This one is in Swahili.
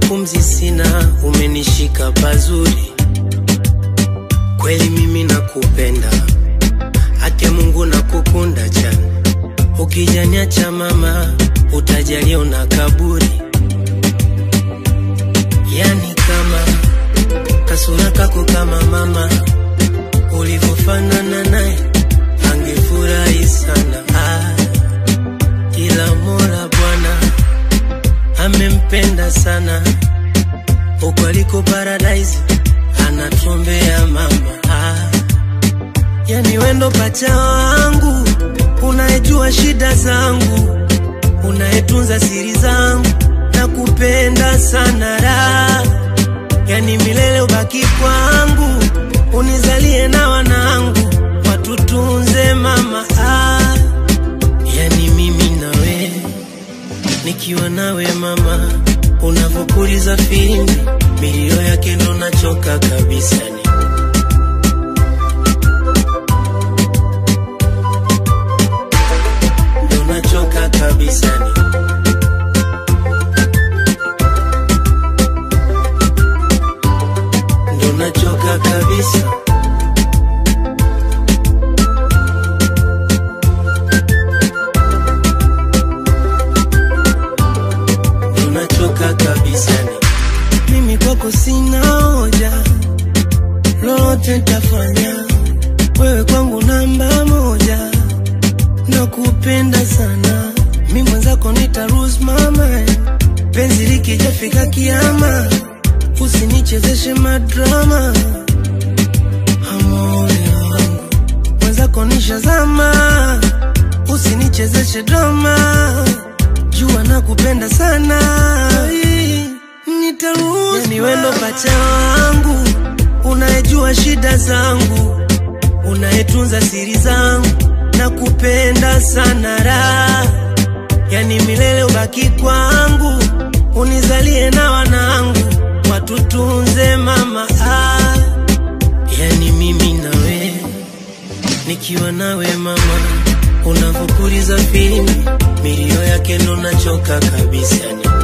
pumzi sina, umenishika pazuri kweli, mimi nakupenda, ake Mungu nakukunda chana, ukijaniacha mama, utajalia una kaburi, yani kama kasura kako kama mama, ulivyofanana naye angefurahi sana ah, ila Mola Bwana amempenda sana huko aliko paradise, anatuombea mama ah. Yani wendo pacha wangu, unayejua shida zangu, unayetunza siri zangu, na kupenda sana raha, yani milele ubaki kwangu, unizalie na wanangu, watutunze mama ah. Yani mimi nawe nikiwa nawe mama, unavyopuliza filimbi, milio yake ndo nachoka kabisa ni ndo nachoka kabisa ni ndo nachoka kabisa ndo nachoka kabisa ni mimi kwako sina hoja, lolote nitafanya, wewe kwangu namba moja, nakupenda sana, mi mwenzako nita lose my mind, penzi likijafika kiama, usinichezeshe madrama, amore wangu mwenzako nishazama, usinichezeshe drama, jua nakupenda sana, nitaruhusu yani wendo pacha wangu, unayejua shida zangu, unayetunza siri zangu, nakupenda sana raha, yani milele ubaki kwangu, unizalie na wanangu, watutunze mama ah. Yani mimi nawe nikiwa nawe mama, unavyopuliza filimbi, milio yake ndo nachoka kabisa ni